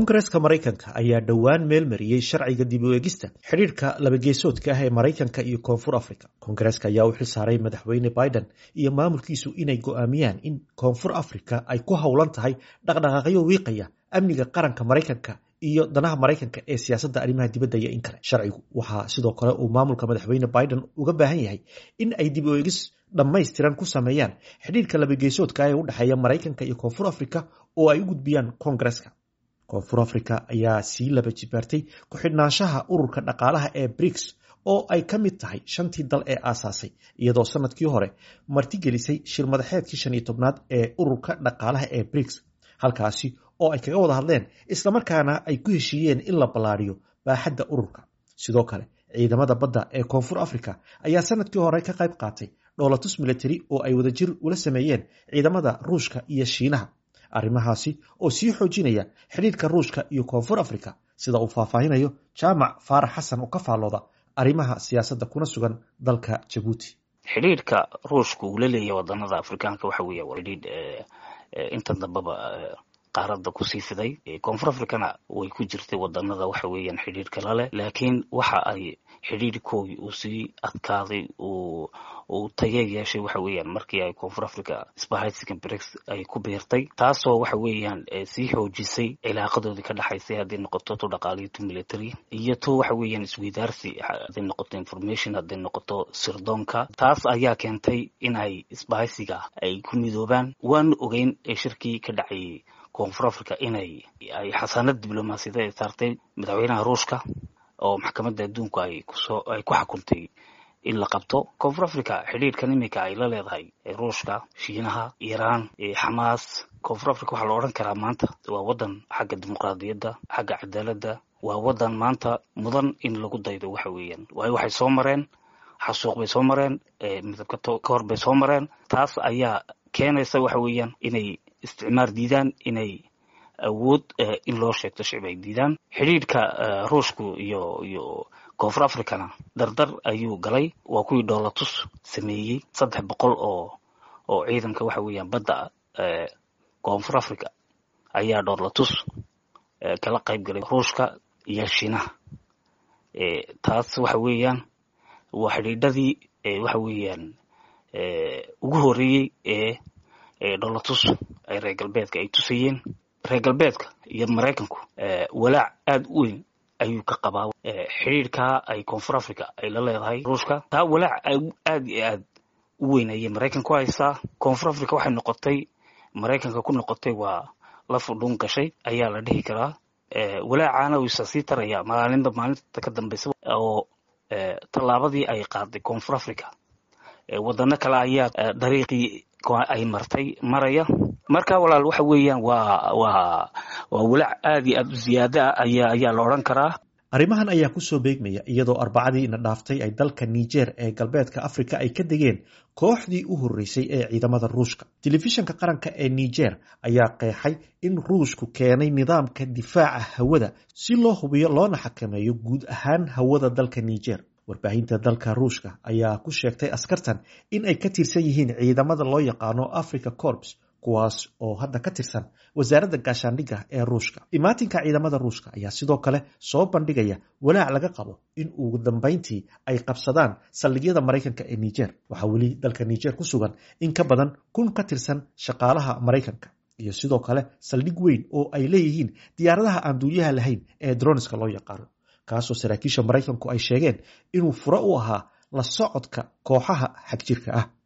koongareska maraykanka ayaa dhowaan meel mariyey sharciga dib u eegista xidhiirka labageesoodka ah ee maraykanka iyo koonfur africa koongareska ayaa u xil saaray madaxweyne biden iyo maamulkiisu inay go'aamiyaan in koonfur africa ay ku howlan tahay dhaqdhaqaaqyo wiiqaya amniga qaranka maraykanka iyo danaha maraykanka ee siyaasadda arrimaha dibadda iyo in kale sharcigu waxaa sidoo kale uu maamulka madaxweyne biden uga baahan yahay in ay dib u eegis dhammaystiran ku sameeyaan xidhiirka labageesoodka ah ee u dhexeeya maraykanka iyo koonfur africa oo ay u gudbiyaan koongareska koonfur africa ayaa sii laba jibaartay ku-xidhnaanshaha ururka dhaqaalaha ee briks oo ay ka mid tahay shantii dal ee aasaasay iyadoo sanadkii hore martigelisay shir madaxeedkii shan iyo tobnaad ee ururka dhaqaalaha ee briks halkaasi oo ay kaga wada hadleen islamarkaana ay ku heshiiyeen in la ballaariyo baaxadda ururka sidoo kale ciidamada badda ee koonfur africa ayaa sanadkii hore ka qayb qaatay dhoolatus military oo ay wadajir ula sameeyeen ciidamada ruushka iyo shiinaha arrimahaasi oo sii xoojinaya xidhiirka ruushka iyo koonfur africa sida uu faahfaahinayo jaamac faarax xasan oo ka faallooda arrimaha siyaasadda kuna sugan dalka jabuuti xidhiirka ruushka uu la leeyahay wadanada afrikaanka waxa weeya waa xidhiidh inta dambeba qaaradda kusii fiday koonfur africana way ku jirtay wadanada waxa weeyaan xidhiirka laleh laakiin waxa ay xidhiirkoogii uu sii adkaaday uu uu tagee yeeshay waxa weeyaan markii ay koonfur africa sbahaysiga brix ay ku biirtay taasoo waxa weeyaan sii xoojisay cilaaqadoodii ka dhexaysay hadday noqoto tu dhaqaaliyo tu military iyo tu waxa weeyaan isweydaarsi hadday noqoto information hadday noqoto sirdoonka taas ayaa keentay in ay isbahaysiga ay ku midoobaan waanu ogeyn shirkii ka dhacayay koonfur africa inay ay xasaanad diblomaasiyada ay saartay madaxweynaha ruushka oo maxkamadda adduunku ay kusoo ay ku xukuntay in la qabto koonfur africa xidhiirkan iminka ay la leedahay ruushka shiinaha iiraan xamaas koonfur africa waxaa la odhan karaa maanta waa waddan xagga dimuqraadiyadda xagga cadaaladda waa waddan maanta mudan in lagu daydo waxa weeyaan waayo waxay soo mareen xasuuq bay soo mareen midabka ka hor bay soo mareen taas ayaa keenaysa waxa weeyaan inay isticmaar diidaan inay awood in loo sheegto shicib ay diidaan xidhiidhka ruushku iyo iyo koonfur africana dardar ayuu galay waa kuwii dhoolatus sameeyey saddex boqol oo oo ciidanka waxa weeyaan badda koonfur africa ayaa dhoolatus kala qayb galay ruushka iyo shiinaha taas waxa weeyaan waa xidhiidhadii waxa weeyaan ugu horeeyey ee dhoolatus ay reer galbeedka ay tusayeen reer galbeedka iyo maraykanku walaac aada u weyn ayuu ka qabaa xidhiirkaa ay koonfur africa ay la leedahay ruushka taa walaac aad iyo aad u weyn ayay maraykan ku haysaa koonfur africa waxay noqotay maraykanka ku noqotay waa la fudhuun gashay ayaa la dhihi karaa walaacaana wisa sii taraya maalinba maalinta ka dambeysa oo tallaabadii ay qaaday koonfur africa wadano kale ayaa dariiqii ay martay maraya marka walaal waxa weeyaan waa waa waa walaac aad iyo aad u ziyaada ah ayaa ayaa la odhan karaa arrimahan ayaa kusoo beegmaya iyadoo arbacadii ina dhaaftay ay dalka niger ee galbeedka africa ay ka degeen kooxdii u horreysay ee ciidamada ruushka telefishanka qaranka ee niger ayaa qeexay in ruushku keenay nidaamka difaaca hawada si loo hubiyo loona xakameeyo guud ahaan hawada dalka niger warbaahinta dalka ruushka ayaa ku sheegtay askartan in ay ka tirsan yihiin ciidamada loo yaqaano africa corps kuwaas oo hadda ka tirsan wasaaradda gaashaandhigga ee ruushka imaatinka ciidamada ruushka ayaa sidoo kale soo bandhigaya walaac laga qabo in ugu dambeyntii ay qabsadaan saldhigyada maraykanka ee niger waxaa weli dalka niger ku sugan in ka badan kun ka tirsan shaqaalaha maraykanka iyo sidoo kale saldhig weyn oo ay leeyihiin diyaaradaha aan duuliyaha lahayn ee droniska loo yaqaano kaasoo saraakiisha maraykanku ay sheegeen inuu furo u ahaa la socodka kooxaha xagjirka ah